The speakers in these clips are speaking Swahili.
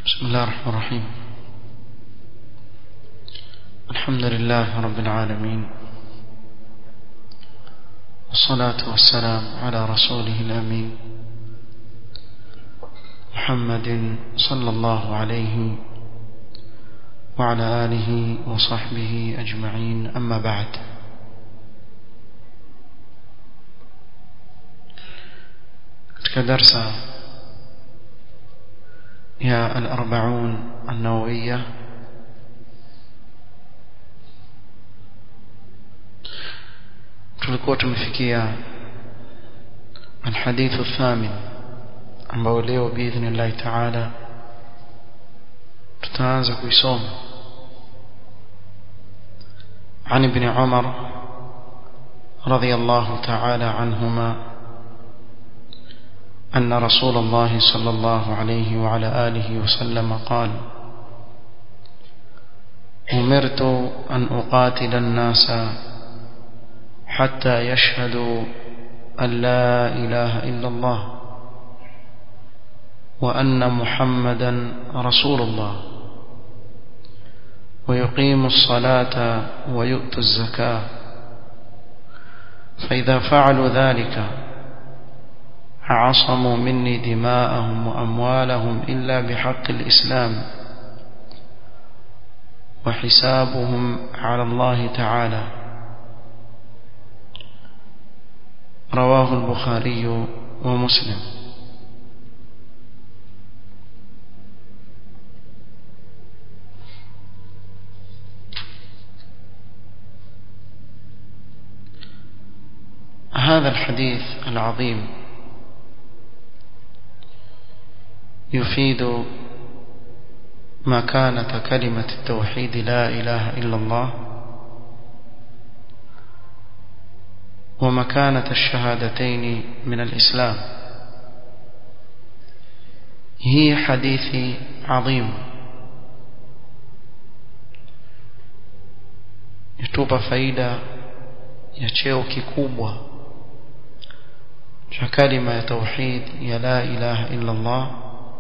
بسم الله الرحمن الرحيم الحمد لله رب العالمين والصلاة والسلام على رسوله الأمين محمد صلى الله عليه وعلى آله وصحبه أجمعين أما بعد katika darsa ya al-arba'un an-nawawiyya tulikuwa tumefikia الحديث الثامن ambao leo biidhnillah ta'ala tutaanza kuisoma عن ابن عمر رضي الله تعالى عنهما أن رسول الله صلى الله عليه وعلى آله وسلم قال أمرت أن أقاتل الناس حتى يشهدوا أن لا إله إلا الله وأن محمدا رسول الله ويقيم الصلاة ويؤتوا الزكاة فإذا فعلوا ذلك عصموا مني دماءهم وأموالهم إلا بحق الإسلام وحسابهم على الله تعالى رواه البخاري ومسلم هذا الحديث العظيم يفيد مكانة كلمة التوحيد لا إله إلا الله ومكانة الشهادتين من الإسلام هي حديث عظيم يتوب فايدة يتشيو كيكوبوا كلمة توحيد يا لا إله إلا الله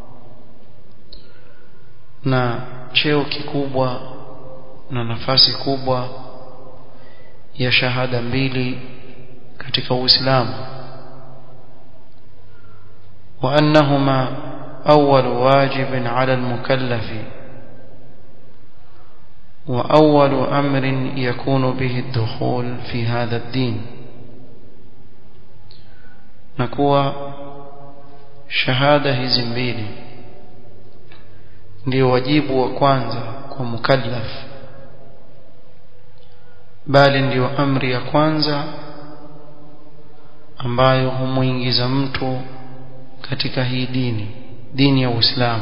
na cheo kikubwa na nafasi kubwa ya shahada mbili katika Uislamu wa annahuma awwal wajib ala al-mukallaf wa awwal amrin yakunu bihi ad-dukhul fi hadha ad-din na kuwa shahada hizi mbili ndio wajibu wa kwanza kwa mukallaf bali ndio amri ya kwanza ambayo humuingiza mtu katika hii dini dini ya Uislamu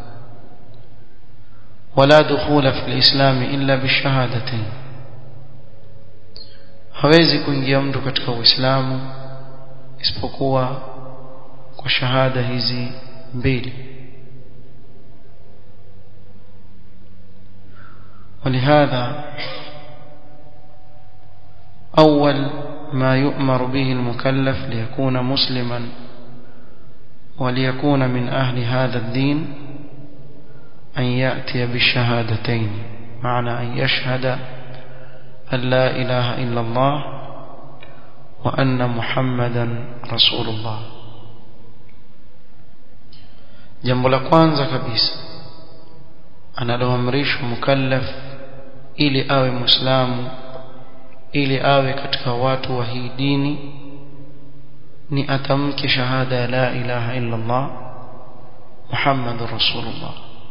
wala dukhula fi alislam illa bishahadatain hawezi kuingia mtu katika Uislamu isipokuwa kwa shahada hizi mbili ولهذا أول ما يؤمر به المكلف ليكون مسلما وليكون من أهل هذا الدين أن يأتي بالشهادتين معنى أن يشهد أن لا إله إلا الله وأن محمدا رسول الله jambo la kwanza kabisa analoamrishwa mukallaf ili awe muislamu ili awe katika watu wa hii dini ni atamke shahada ya la ilaha illa Allah Muhammadur Rasulullah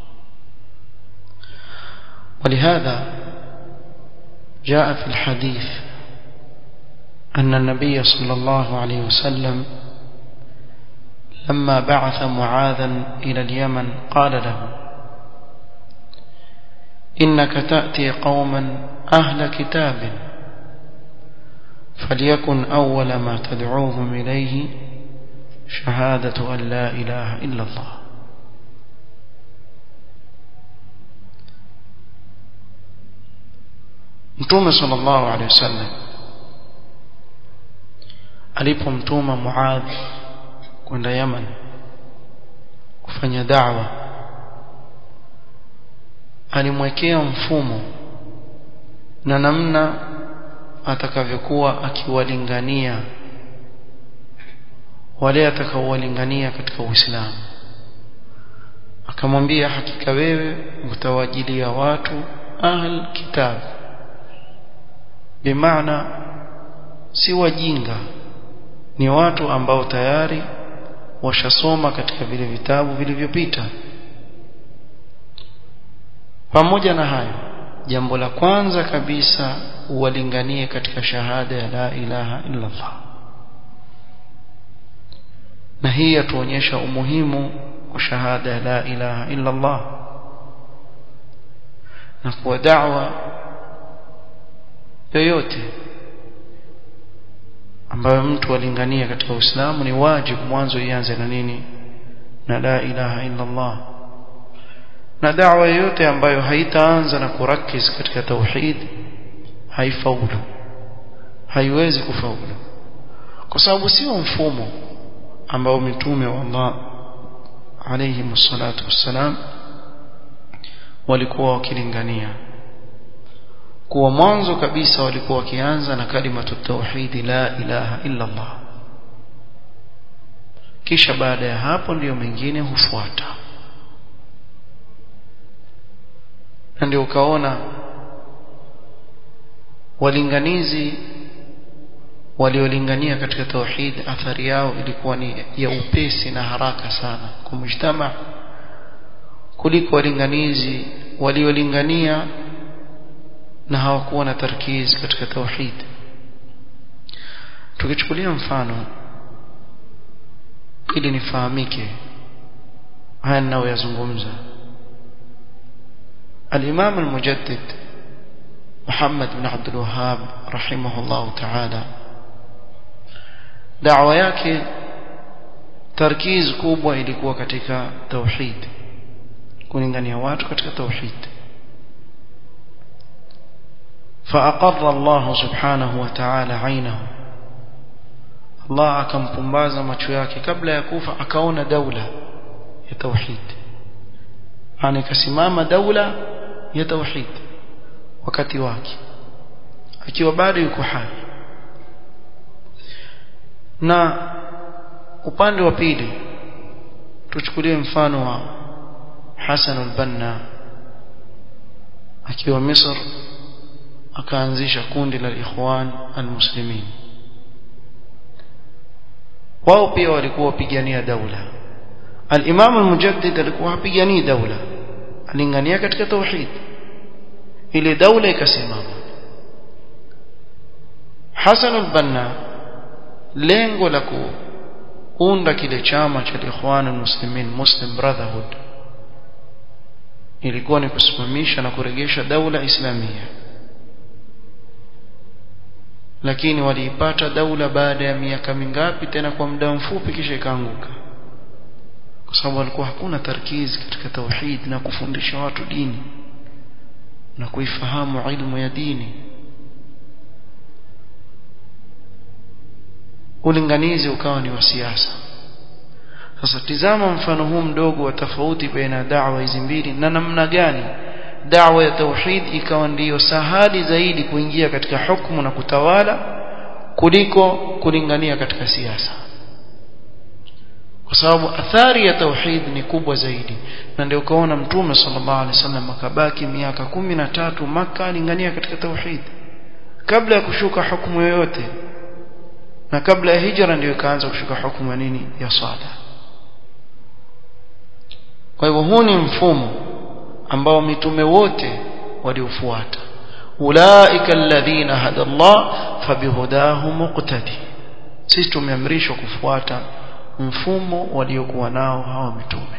ولهذا جاء في الحديث أن النبي صلى الله عليه وسلم لما بعث معاذا إلى اليمن قال له إنك تأتي قوما أهل كتاب فليكن أول ما تدعوهم إليه شهادة أن لا إله إلا الله Mtume sallallahu alaihi wasallam alipomtuma Muadh kwenda Yaman kufanya da'wa alimwekea mfumo na namna atakavyokuwa akiwalingania wale atakaowalingania katika Uislamu akamwambia hakika wewe utawajilia watu ahl kitab bimaana si wajinga ni watu ambao tayari washasoma katika vile vitabu vilivyopita pamoja na hayo jambo la kwanza kabisa uwalinganie katika shahada ya la ilaha illa Allah na hii yatuonyesha umuhimu wa shahada ya la ilaha illa Allah na kuwa da'wa yoyote ambayo mtu alingania katika Uislamu ni wajibu mwanzo ianze na nini na la ilaha illa Allah na da'wa yoyote ambayo haitaanza na kurakiz katika tauhid haifaulu haiwezi kufaulu kwa sababu sio mfumo ambao mitume wa Allah alayhi msalatu wassalam walikuwa wakilingania kuwa mwanzo kabisa walikuwa wakianza na kalimatu tauhid la ilaha illa Allah kisha baada ya hapo ndiyo mengine hufuata na ndio ukaona walinganizi waliolingania katika tauhid athari yao ilikuwa ni ya upesi na haraka sana kwa mujtama kuliko walinganizi waliolingania na hawakuwa na tarkiz katika tauhid tukichukulia mfano ili nifahamike haya ninayoyazungumza الإمام المجدد محمد بن عبد الوهاب رحمه الله تعالى دعوة yake tarkiz kubwa ilikuwa katika tauhid kulingania watu katika tauhid فأقر الله سبحانه وتعالى عينه الله akampumbaza macho yake kabla ya kufa akaona daula ya tauhid yani kasimama daula ya tauhid wakati wake akiwa bado yuko hai na upande wa pili tuchukulie mfano wa Hassan al-Banna akiwa Misri akaanzisha kundi la Ikhwan al-Muslimin wao pia walikuwa wapigania daula al-Imam al-Mujaddid alikuwa hapiganii daula alingania katika tauhid ile daula ikasimama Hassan al-Banna lengo la kuunda kile chama cha Ikhwan al-Muslimin Muslim Brotherhood ilikuwa ni kusimamisha na kuregesha daula islamia lakini waliipata daula baada ya miaka mingapi tena kwa muda mfupi kisha ikaanguka kwa sababu walikuwa hakuna tarkizi katika tauhid na kufundisha watu dini na kuifahamu ilmu ya dini ulinganizi ukawa ni wa siasa sasa tizama mfano huu mdogo wa tofauti baina ya da'wa hizi mbili na namna gani da'wa ya tauhid ikawa ndiyo sahali zaidi kuingia katika hukumu na kutawala kuliko kulingania katika siasa kwa sababu athari ya tauhid ni kubwa zaidi na ndio ukaona mtume sallallahu alaihi wasallam akabaki miaka kumi na tatu maka alingania katika tauhid kabla ya kushuka hukumu yoyote na kabla ya hijra ndio ikaanza kushuka hukumu ya nini ya sala kwa hivyo huu ni mfumo ambao mitume wote waliofuata ulaika alladhina hada Allah fabihudahu muqtadi sisi tumeamrishwa kufuata mfumo waliokuwa nao hawa mitume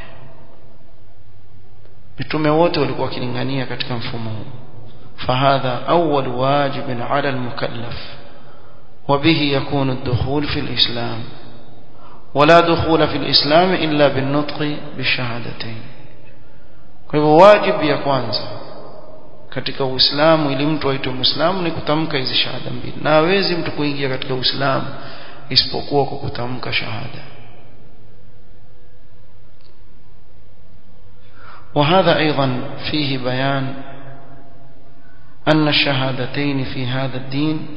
mitume wote walikuwa wakilingania katika mfumo huu fahadha awwal wajib ala almukallaf وبه يكون الدخول في الإسلام ولا دخول في الإسلام إلا بالنطق بالشهادتين kwa hivyo wajibu ya kwanza katika Uislamu ili mtu aitwe Muislamu ni kutamka hizi shahada mbili na hawezi mtu kuingia katika Uislamu isipokuwa kwa kutamka shahada وهذا أيضا فيه بيان أن الشهادتين في هذا الدين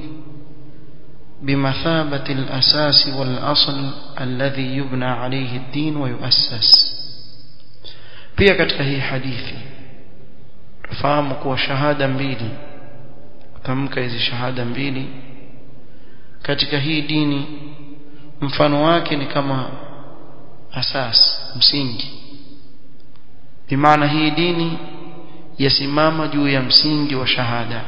بمثابة الأساس والأصل الذي يبنى عليه الدين ويؤسس pia katika hii hadithi tufahamu kuwa shahada mbili tamka hizi shahada mbili katika hii dini mfano wake ni kama asas msingi bimaana hii dini yasimama juu ya msingi wa shahada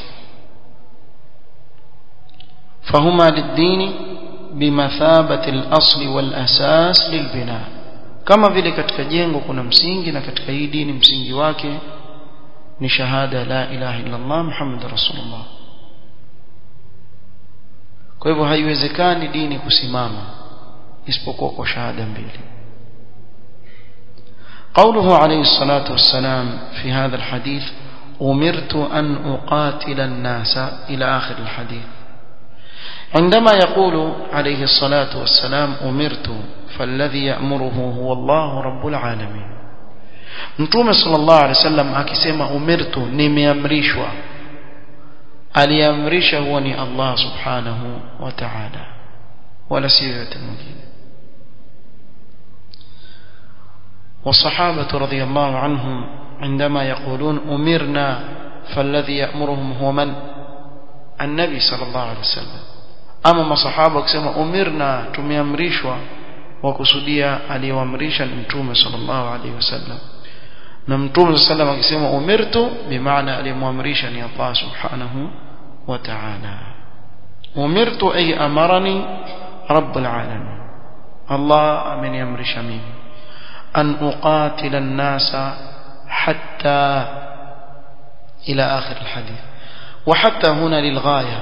فهما للدين بمثابة الأصل والأساس للبناء kama vile katika jengo kuna msingi na katika hii dini msingi wake ni shahada la ilaha illa Allah Muhammad rasulullah kwa hivyo haiwezekani dini kusimama isipokuwa kwa shahada mbili قوله عليه الصلاة والسلام في هذا الحديث أمرت أن أقاتل الناس إلى آخر الحديث عندما يقول عليه الصلاة والسلام أمرت فالذي يأمره هو الله رب العالمين Mtume sallallahu alaihi wasallam akisema umirtu nimeamrishwa aliamrisha huwa ni Allah subhanahu wa ta'ala wala si yote mwingine والصحابة رضي الله عنهم عندما يقولون أمرنا فالذي يأمرهم هو من النبي صلى الله عليه وسلم أما ما صحابة كسما أمرنا تميامريشوا وكسوديا aliyoamrisha ni mtume sallallahu alaihi wasallam na mtume sallam akisema umirtu bimaana aliyemwamrisha ni Allah subhanahu wa ta'ala umirtu ay amarani rabbul alamin Allah ameniamrisha mimi an uqatila an-nasa hatta ila akhir al-hadith وحتى هنا للغاية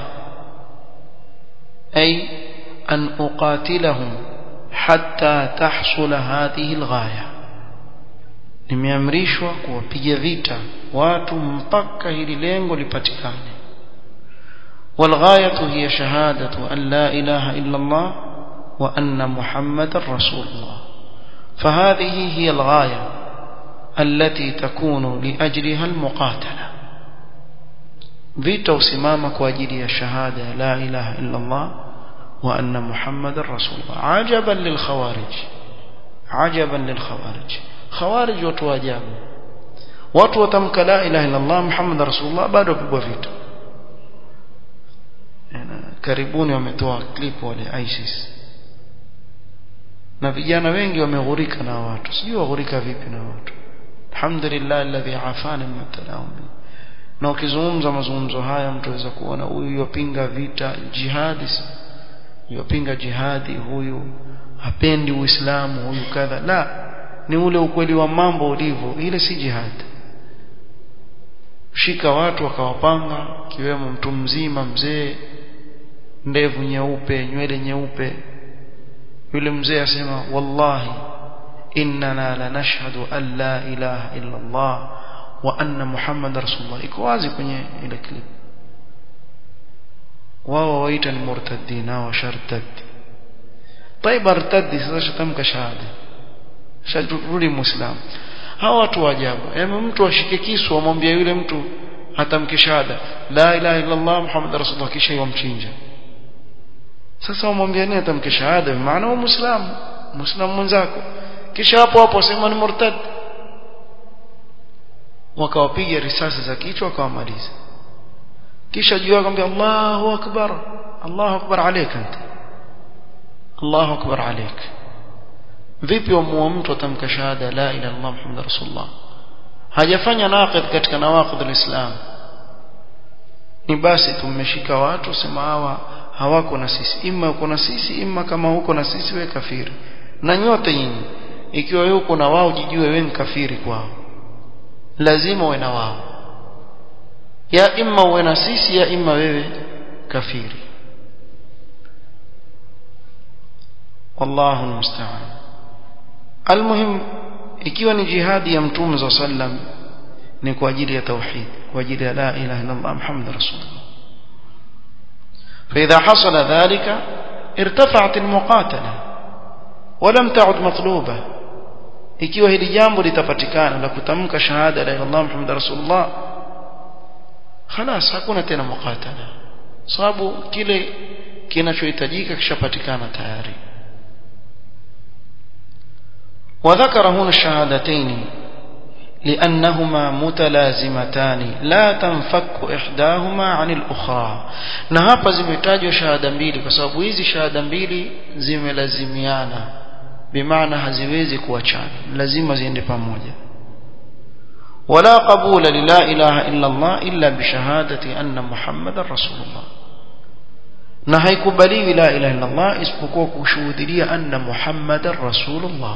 أي أن أقاتلهم حتى تحصل هذه الغاية nimeamrishwa kuwapiga vita watu mpaka hili lengo lipatikane والغاية هي شهادة أن لا إله إلا الله وأن محمد رسول الله فهذه هي الغاية التي تكون لأجلها المقاتلة vita usimama kwa ajili ya shahada ya la ilaha illa Allah wa anna muhammadar rasulullah ajaban lil khawarij ajaban lil khawarij khawarij watu ajabu watu watamka la ilaha illa Allah muhammadar rasulullah bado pigwa vita karibuni wametoa clip wale ISIS na vijana wengi wameghurika na watu sijui waghurika vipi na watu alhamdulillah alladhi afana min talahum na ukizungumza mazungumzo haya mtu aweza kuona huyu yopinga vita jihadi yopinga jihadi huyu hapendi uislamu huyu kadha la ni ule ukweli wa mambo ulivyo ile si jihadi shika watu wakawapanga kiwemo mtu mzima mzee ndevu nyeupe nywele nyeupe yule mzee asema wallahi innana lanashhadu an la ilaha illa Allah wa anna muhammad rasulullah iko wazi kwenye ile clip wao waita ni murtaddin au shartad طيب ارتدي sasa shatamka shahada shadrudi muislam hawa watu ajabu yaani mtu ashike kisu amwambia yule mtu atamke shahada la ilaha illa allah muhammad rasulullah kisha yomchinja sasa umwambia nini atamke shahada maana huwa muislamu muislamu mwenzako kisha hapo hapo sema ni murtad wakawapiga risasi za kichwa wakawamaliza kisha juu akamwambia Allahu akbar Allahu akbar alayka anta Allahu akbar alayk vipi wamuua mtu atamka shahada la ilaha illallah muhammad rasulullah hajafanya naqid katika nawaqid alislam ni basi tumeshika watu sema hawa hawako na sisi imma uko na sisi imma kama huko na sisi we kafiri na nyote nyinyi ikiwa yuko na wao jijue wewe ni kafiri kwao lazima uwe na wao ya imma uwe na sisi ya imma wewe kafiri wallahu almusta'an almuhim ikiwa ni jihadi ya mtume za sallam ni kwa ajili ya tauhid kwa ajili ya la ilaha illa allah muhammad rasulullah فإذا حصل ذلك ارتفعت المقاتلة ولم تعد مطلوبة ikiwa hili jambo litapatikana la kutamka shahada la ilaha illallah muhammad rasulullah خلاص hakuna tena mukatala sababu kile kinachohitajika kishapatikana tayari وذكر هنا الشهادتين لأنهما متلازمتان لا تنفك إحداهما عن الأخرى na hapa zimetajwa shahada mbili kwa sababu hizi shahada mbili zimelazimiana bimaana haziwezi kuachana lazima ziende pamoja ولا قبول للا إله إلا الله إلا بشهادة أن محمد رسول الله na haikubaliwi la ilaha illa Allah isipokuwa kushuhudia anna Muhammadar Rasulullah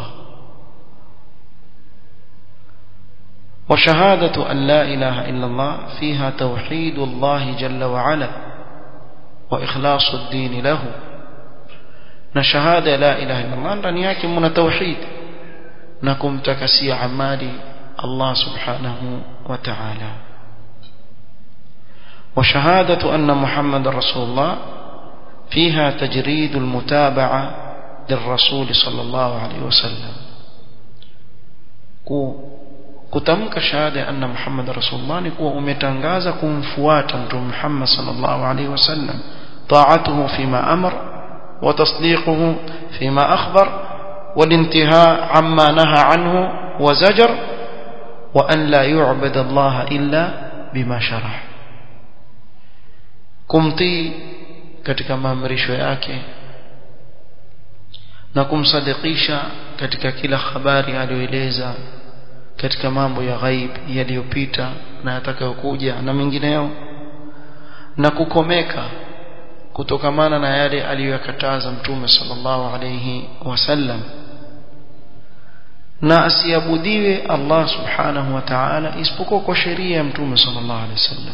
وشهادة أن لا إله إلا الله فيها توحيد الله جل وعلا وإخلاص الدين له نشهادة لا إله إلا الله ndani yake mna tauhid na kumtakasia amali Allah subhanahu wa ta'ala وشهادة أن محمد رسول الله فيها تجريد المتابعة للرسول صلى الله عليه وسلم kutamka shahada ya anna Muhammad rasulullah ni kuwa umetangaza kumfuata mtume Muhammad sallallahu alaihi wasallam ta'atuhu fima amr wa tasdiquhu fima akhbar والانتهاء عما نهى عنه وزجر وأن لا يعبد الله إلا بما شرع kumtii katika maamrisho yake na kumsadikisha katika kila habari aliyoeleza katika mambo ya ghaib yaliyopita na yatakayokuja na mengineyo na kukomeka kutokamana na yale aliyoyakataza mtume sallallahu alayhi wasallam na asiabudiwe Allah subhanahu wa ta'ala isipokuwa kwa sheria ya mtume sallallahu alayhi wasallam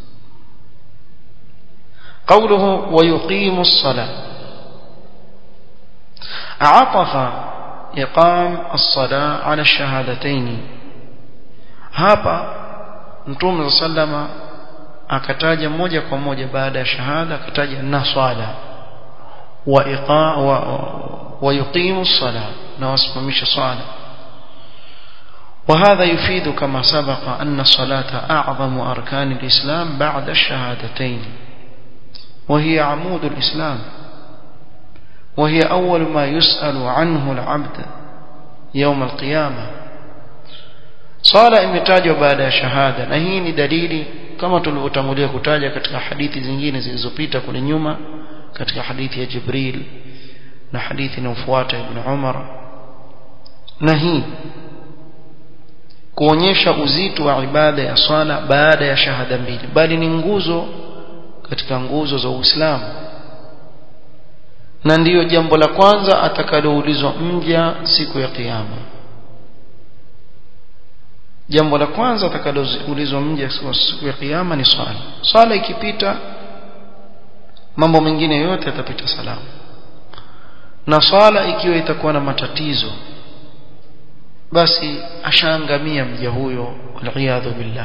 قوله ويقيم الصلاة عطف إقام الصلاة على الشهادتين hapa mtume sallama akataja moja kwa moja baada ya shahada akataja na swala wa iqa wa, wa yuqimu sala na wasimamisha swala وهذا يفيد كما سبق أن الصلاة أعظم أركان الإسلام بعد الشهادتين وهي عمود الإسلام وهي أول ما يسأل عنه العبد يوم القيامة صلاة imetajwa baada ya shahada na hii ni dalili kama tulivyotangulia kutaja katika hadithi zingine zilizopita kule nyuma katika hadithi ya Jibril na hadithi inayofuata Ibn Umar na hii kuonyesha uzito wa ibada ya swala baada ya shahada mbili bali ni nguzo katika nguzo za Uislamu na ndiyo jambo la kwanza atakaloulizwa mja siku ya kiyama jambo la kwanza atakaloulizwa mja siku ya kiyama ni swala swala ikipita mambo mengine yote yatapita salama na swala ikiwa itakuwa na matatizo basi ashaangamia mja huyo waliyadhu billah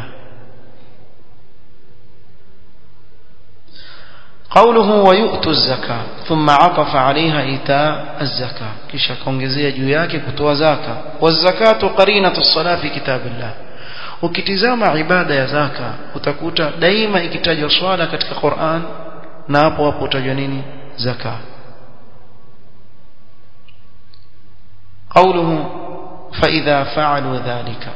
قوله ويؤتوا الزكاة ثم عطف عليها إيتاء الزكاة كيش كونجزية جوياك كتوى زكاة والزكاة قرينة الصلاة في كتاب الله ukitizama ibada ya zaka utakuta daima ikitajwa swala katika Qur'an na hapo hapo utajwa nini zaka قوله فإذا فعلوا ذلك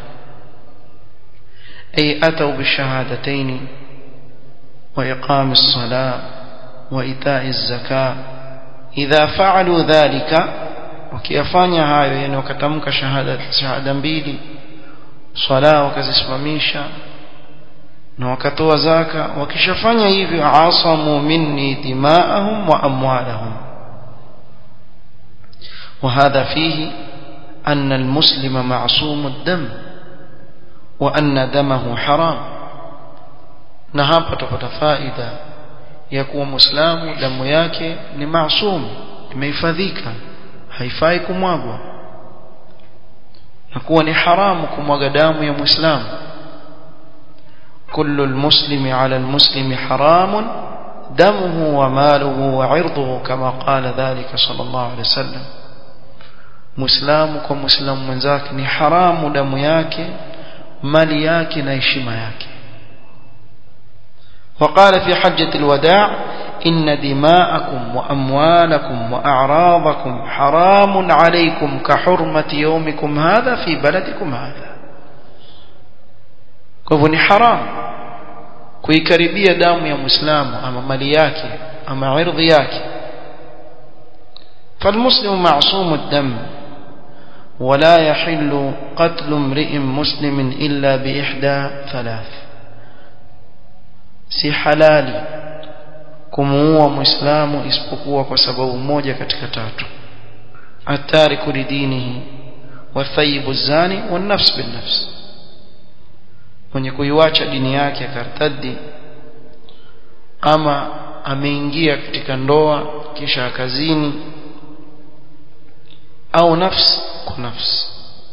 أي أتوا بالشهادتين وإقام الصلاة وإيتاء الزكاة إذا فعلوا ذلك wakiyafanya hayo yani wakatamka shahada shahada mbili swala wakazisimamisha na wakatoa zaka wakishafanya hivyo asamu minni dimaahum wa amwalahum وهذا فيه أن المسلم معصوم الدم وأن دمه حرام na hapa tupata faida ya kuwa muislamu damu yake ni maasum imehifadhika haifai kumwagwa na kuwa ni haramu kumwaga damu ya muislamu kullu almuslimi ala almuslimi haramun damuhu wa maluhu wa irduhu kama qala dhalika sallallahu alayhi wasallam muislamu kwa muislamu mwenzake ni haramu damu yake mali yake na heshima yake وقال في حجة الوداع إن دماءكم وأموالكم وأعراضكم حرام عليكم كحرمة يومكم هذا في بلدكم هذا كفني حرام kuikaribia damu ya muislamu ama mali yake ama irdhi yake فالمسلم معصوم الدم ولا يحل قتل امرئ مسلم إلا بإحدى ثلاث si halali kumuua muislamu isipokuwa kwa sababu moja katika tatu atariku lidinihi wathayibu zani wanafs binnafs mwenye kuiwacha dini yake akartaddi ama ameingia katika ndoa kisha akazini au nafsi kwa nafsi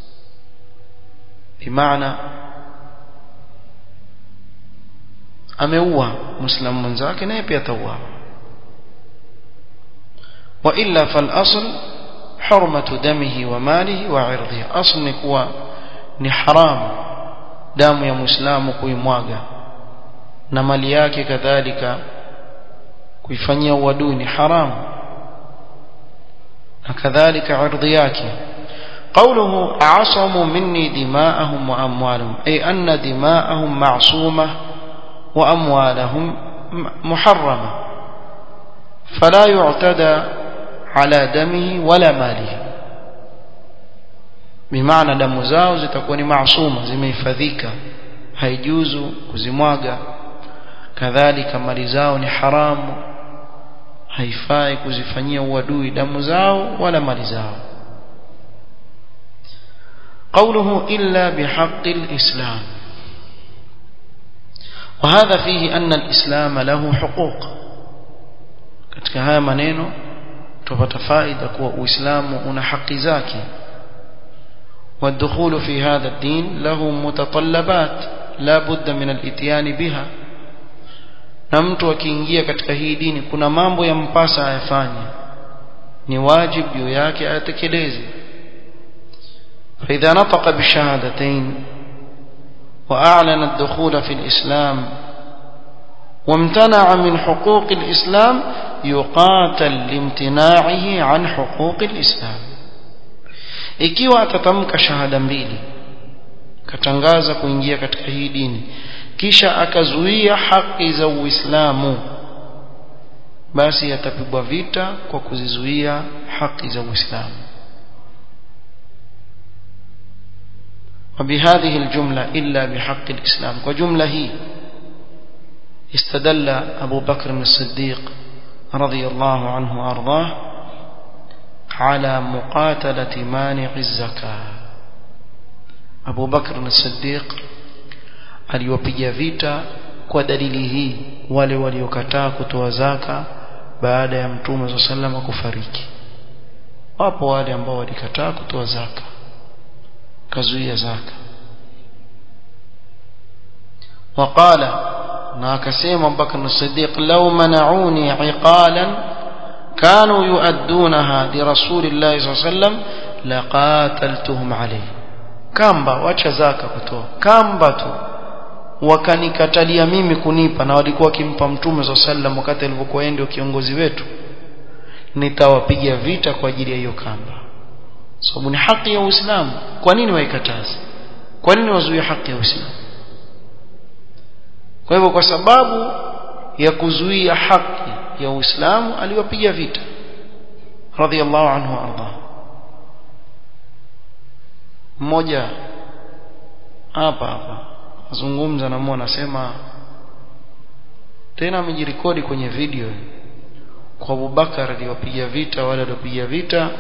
bimaana ameua muislamu mwenzake naye pia atauawa wa illa fal asl hurmatu damihi wa malihi wa irdhihi asl ni kuwa ni haramu damu ya muislamu kuimwaga na mali yake kadhalika kuifanyia uadui ni haramu na kadhalika ardhi yake قوله عصموا مني دماءهم وأموالهم أي أن دماءهم معصومة وأموالهم محرمة فلا يعتدى على دمه ولا ماله بمعنى دم zao zitakuwa ni maasuma zimehifadhika haijuzu kuzimwaga kadhalika mali zao ni haramu haifai kuzifanyia uadui damu zao wala mali zao قوله إلا بحق الإسلام وهذا فيه أن الإسلام له حقوق katika haya maneno tupata faida kuwa uislamu una haki zake والدخول في هذا الدين له متطلبات لا بد من الاتيان بها na mtu akiingia katika hii dini kuna mambo yampasa ayafanye ni wajibu juu yake ayatekeleze فإذا نطق بالشهادتين وأعلن الدخول في الإسلام وامتنع من حقوق الإسلام يقاتل لامتناعه عن حقوق الإسلام ikiwa atatamka shahada mbili katangaza kuingia katika hii dini kisha akazuia haki za Uislamu basi atapigwa vita kwa kuzizuia haki za Uislamu وبهذه الجملة إلا بحق الإسلام وجملة هي استدل أبو بكر الصديق رضي الله عنه وأرضاه على مقاتلة مانع الزكاة أبو بكر الصديق aliwapiga vita kwa dalili hii wale waliokataa kutoa zaka baada ya mtume wa sallama kufariki wapo wale ambao walikataa kutoa zaka kazuia zaka وقال na akasema Abubakar as-Siddiq law mana'uni 'iqalan kanu yu'addunaha li rasulillahi sallallahu alayhi wasallam laqataltuhum alayhi kamba wacha zaka kutoa kamba tu wakanikatalia mimi kunipa na walikuwa wakimpa mtume sallallahu alayhi wasallam wakati alipokuwa yeye ndio kiongozi wetu nitawapiga vita kwa ajili ya hiyo kamba sababu ni haki ya Uislamu kwa nini waikataze kwa nini wazuie haki ya Uislamu kwa hivyo kwa sababu ya kuzuia haki ya Uislamu aliwapiga vita radhiallahu anhu arda mmoja hapa hapa azungumza na mmoja anasema tena amejirekodi kwenye video kwa Abubakar aliwapiga vita wale waliopiga vita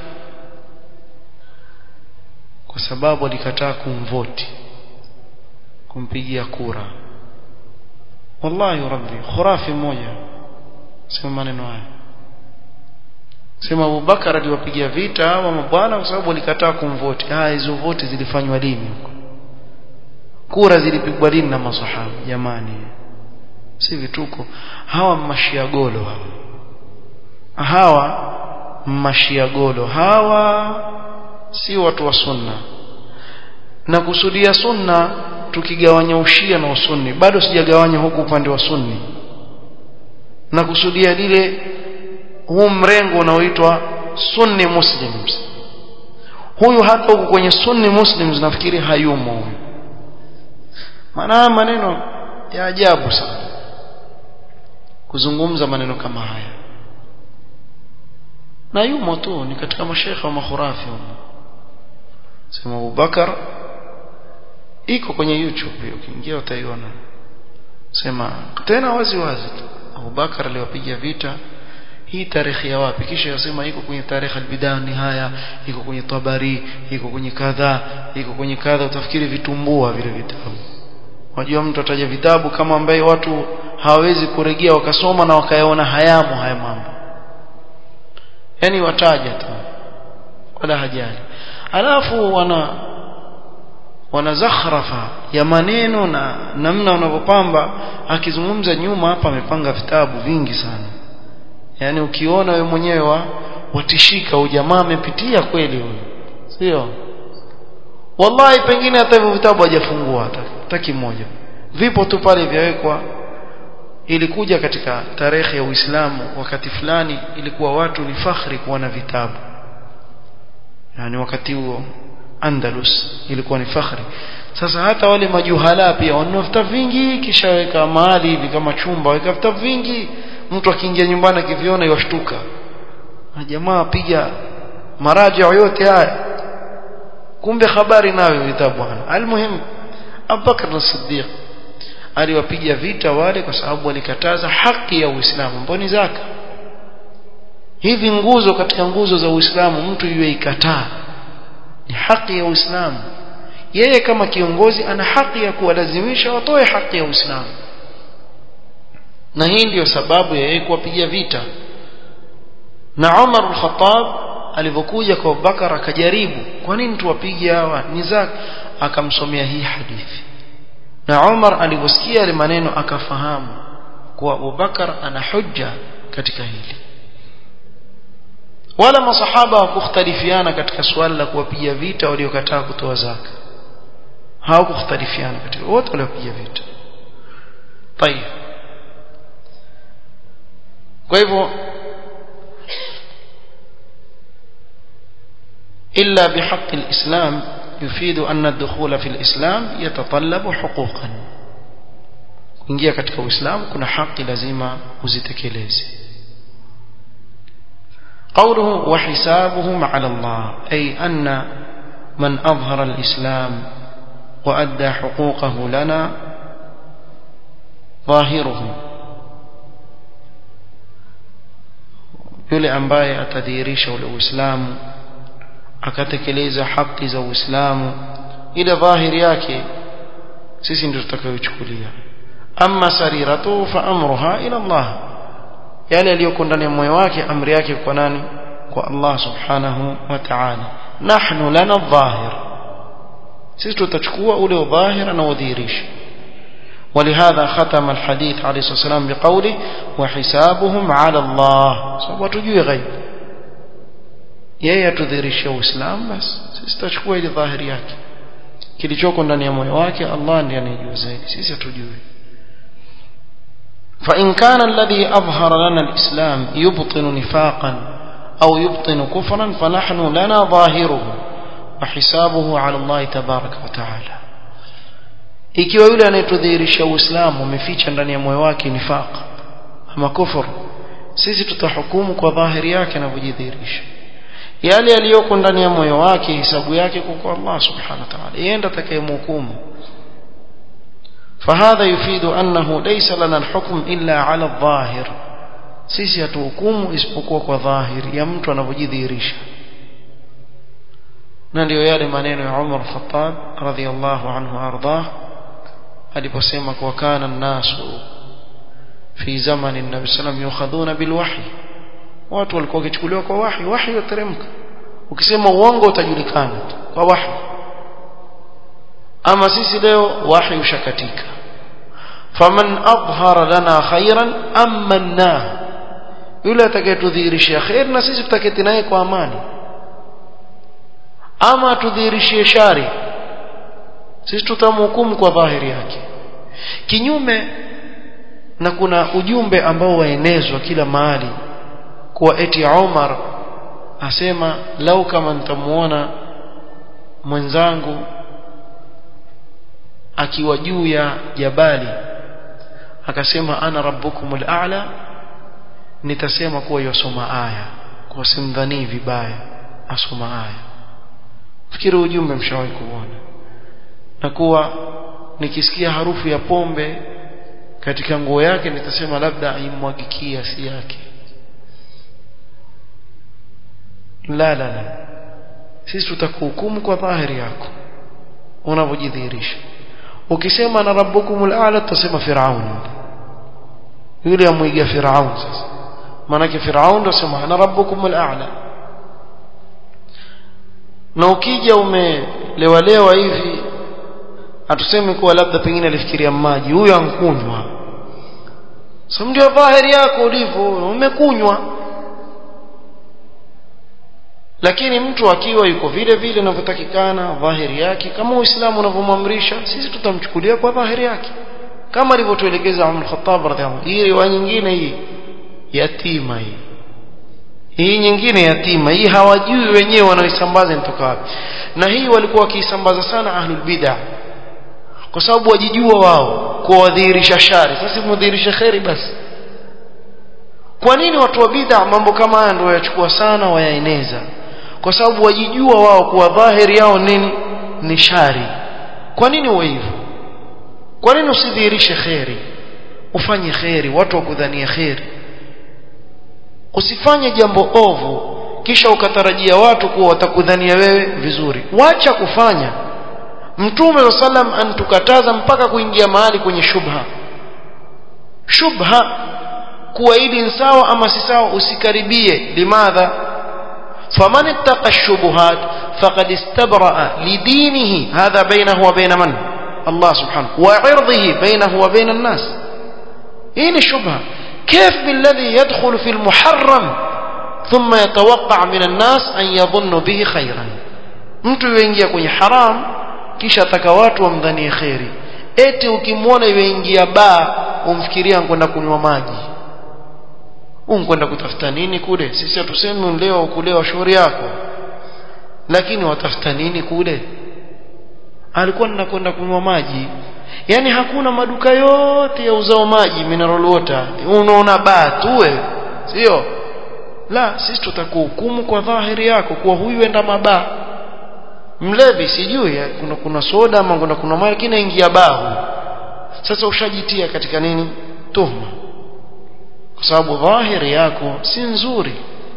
kwa sababu alikataa kumvoti kumpigia kura wallahi rabbi khurafi mmoja sema maneno haya sema Abubakar aliwapigia vita hawa mabwana kwa sababu walikataa kumvoti haya hizo voti zilifanywa lini huko kura zilipigwa lini na masahaba jamani si vituko hawa mashiagolo hawa hawa mashiagolo hawa si watu wa sunna na kusudia sunna tukigawanya ushia na usunni bado sijagawanya huku upande wa sunni na kusudia lile huu mrengo unaoitwa sunni muslims huyu hata huku kwenye sunni muslims nafikiri hayumo huyu maana maneno ya ajabu sana kuzungumza maneno kama haya na yumo tu ni katika mashekhe wa makhurafi humo sema Abubakar iko kwenye YouTube hiyo ukiingia utaiona sema tena wazi wazi Abubakar aliwapiga vita hii tarehe ya wapi kisha yasema iko kwenye tarehe albidaa nihaya iko kwenye tabari iko kwenye kadha iko kwenye kadha utafikiri vitumbua vile vitabu wajua mtu ataja vitabu kama ambaye watu hawawezi kuregea wakasoma na wakayaona hayamo haya mambo yani wataja tu wala hajali alafu wana wana zakhrafa ya maneno na namna wanavyopamba akizungumza nyuma hapa amepanga vitabu vingi sana yani ukiona wewe mwenyewe wa watishika ujamaa amepitia kweli huyo sio wallahi pengine hata hivyo vitabu hajafungua hata hata kimoja vipo tu pale vyawekwa ilikuja katika tarehe ya Uislamu wakati fulani ilikuwa watu ni fakhri kuwa na vitabu yani wakati huo Andalus ilikuwa ni fakhri sasa hata wale majuhala pia wanunua vitabu vingi kisha weka mahali hivi kama chumba weka vitabu vingi mtu akiingia nyumbani akiviona yashtuka na jamaa piga maraja yote haya kumbe habari nayo vitabu bwana almuhim Abubakar as-Siddiq aliwapiga vita wale kwa sababu walikataza haki ya Uislamu mboni zaka hivi nguzo katika nguzo za Uislamu mtu yeye ikataa ni haki ya Uislamu yeye kama kiongozi ana haki ya kuwalazimisha watoe haki ya Uislamu na hii ndiyo sababu ya yeye kuwapiga vita na Umar al-Khattab alivyokuja kwa Abubakar akajaribu kwa nini tuwapige hawa ni zaka akamsomea hii hadithi na Umar aliposikia ile maneno akafahamu kuwa Abubakar ana hujja katika hili wala masahaba hawakukhtalifiana katika swala la kuwapiga vita waliokataa kutoa zaka hawakukhtalifiana katika wote waliopiga vita طيب kwa hivyo إلا بحق الإسلام يفيد أن الدخول في الإسلام يتطلب حقوقا kuingia katika uislamu kuna haki lazima uzitekeleze قوله وحسابهم على الله أي أن من أظهر الإسلام وأدى حقوقه لنا ظاهره yule ambaye atadhihirisha ule uislamu akatekeleza haki za uislamu ile dhahiri yake sisi ndio tutakayochukulia amma sariratu fa amruha ila Allah yale yaliyoko ndani ya moyo wake amri yake kwa nani kwa Allah subhanahu wa ta'ala nahnu lana dhahir sisi tutachukua ule dhahir na udhihirisha ولهذا ختم الحديث عليه الصلاة والسلام بقوله وحسابهم على الله سبب تجوي غيب yeye atudhihirishe uislamu basi sisi tutachukua ile dhahiri yake kilichoko ndani ya moyo wake Allah ndiye anayejua zaidi sisi hatujui فإن كان الذي أظهر لنا الإسلام يبطن نفاقا أو يبطن كفرا فنحن لنا ظاهره وحسابه على الله تبارك وتعالى ikiwa yule anayetudhihirisha uislamu umeficha ndani ya moyo wake nifaq ama kufur sisi tutahukumu kwa dhahiri yake anavyojidhihirisha yale yaliyoko ndani ya moyo wake hisabu yake kwa Allah subhanahu wa ta'ala yeye ndiye atakayemhukumu فهذا يفيد أنه ليس لنا الحكم إلا على الظاهر sisi hatuhukumu isipokuwa kwa dhahiri ya mtu anavyojidhihirisha na ndio yale maneno ya Umar Khattab radhiyallahu anhu ardah aliposema kwa kana an-nasu fi zamani an-nabi sallam yukhadhuna bil wahy watu walikuwa wakichukuliwa kwa wahi wahi yateremka ukisema uongo utajulikana kwa wahi ama sisi leo wahi ushakatika faman adhhara lana khairan amanna yule atakayetudhihirishia khair na sisi tutaketi naye kwa amani ama tudhihirishie shari sisi tutamhukumu kwa dhahiri yake kinyume na kuna ujumbe ambao waenezwa kila mahali kuwa eti Umar asema lau kama nitamuona mwenzangu akiwa juu ya jabali akasema ana rabbukumul a'la nitasema kuwa yosoma aya kwa simdhani vibaya asoma aya fikiri ujumbe mshawahi kuona na kuwa nikisikia harufu ya pombe katika nguo yake nitasema labda aimwagikia si yake la la la sisi tutakuhukumu kwa dhahiri yako unavyojidhihirisha ukisema na rabbukumul a'la tutasema firaun yule amwiga firaun sasa maanake firaun ndo sema na rabbukumul a'la na ukija umelewalewa hivi hatusemi kuwa labda pengine alifikiria maji huyo ankunywa sasa ndio dhahiri yako ulivyo umekunywa lakini mtu akiwa yuko vile vile inavyotakikana dhahiri yake kama uislamu unavyomwamrisha sisi tutamchukulia kwa dhahiri yake kama alivyotuelekeza Umar Khattab radhiallahu hii riwaya nyingine hii yatima hii hii nyingine yatima hii hawajui wenyewe wanaoisambaza inatoka wapi na hii walikuwa wakiisambaza sana ahlul bid'ah kwa sababu wajijua wao kuwadhihirisha shari sasa mudhihirisha kheri basi kwa nini watu wa bid'a mambo kama haya ndio wayachukua sana wayaeneza kwa sababu wajijua wao kuwa dhahiri yao nini ni shari kwa nini uwe hivyo kwa nini usidhihirishe kheri ufanye kheri watu wakudhania kheri usifanye jambo ovu kisha ukatarajia watu kuwa watakudhania wewe vizuri wacha kufanya mtume wa sallam antukataza mpaka kuingia mahali kwenye shubha shubha kuwa hili ni sawa ama si sawa usikaribie limadha faman ittaqa shubuhat faqad istabraa lidinihi hadha bainahu wa bain man Allah subhanahu wa 'irdihi bainahu wa bain an-nas hii ni shubha كيف بالذي يدخل في المحرم ثم يتوقع من الناس أن يظن به خيرا mtu yuingia kwenye haram kisha ataka watu wamdhanie kheri eti ukimwona yuingia baa umfikiria kwenda kunywa maji unkwenda kutafuta nini kule sisi hatusemi leo kulewa shauri yako lakini watafuta nini kule alikuwa ninakwenda kunywa maji yani hakuna maduka yote ya uzao maji mineral water unaona baa tu wewe sio la sisi tutakuhukumu kwa dhahiri yako kuwa huyu enda mabaa mlevi sijui kuna kuna soda ama kuna kuna maji lakini ingia baa sasa ushajitia katika nini tuhma kwa sababu dhahiri yako si nzuri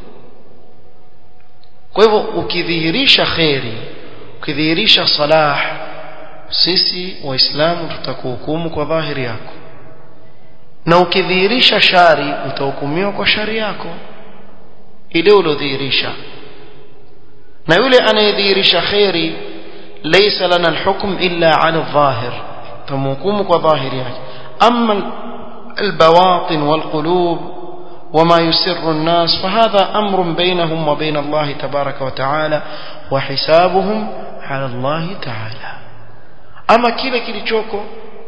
kwa hivyo ukidhihirisha kheri ukidhihirisha salah sisi waislamu tutakuhukumu kwa dhahiri yako na ukidhihirisha shari utahukumiwa kwa shari yako ile uliodhihirisha na yule anayedhihirisha kheri laysa lana alhukm illa ala dhahir tamhukumu kwa dhahiri yake amma البواطن والقلوب وما يسر الناس فهذا أمر بينهم وبين الله تبارك وتعالى وحسابهم على الله تعالى ama kile kilichoko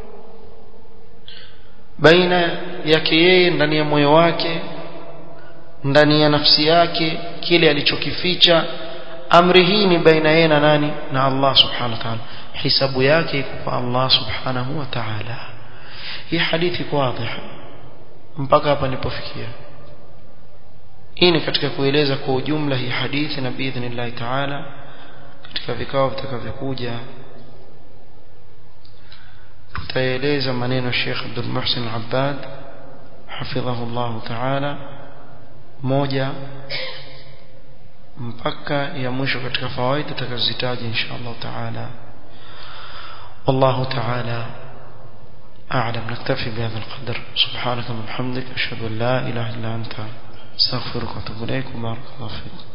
baina yake yeye ndani ya moyo wake ndani ya nafsi yake kile alichokificha amri hii ni baina yeye na nani na Allah subhanahu wa ta'ala hisabu yake iko kwa Allah subhanahu wa ta'ala hii hadithi iko wazi mpaka hapa nilipofikia hii ni katika kueleza kwa ujumla hii hadithi na biidhnillah ta'ala katika vikao vitakavyokuja tutaeleza maneno Sheikh Abdul Muhsin Abbad hafidhahu Allah Ta'ala moja mpaka ya mwisho katika fawaida tutakazozitaja insha Allah Ta'ala والله تعالى أعلم نكتفي بهذا القدر سبحانك وبحمدك أشهد أن لا إله إلا أنت استغفرك واتوب إليك وبارك الله فيك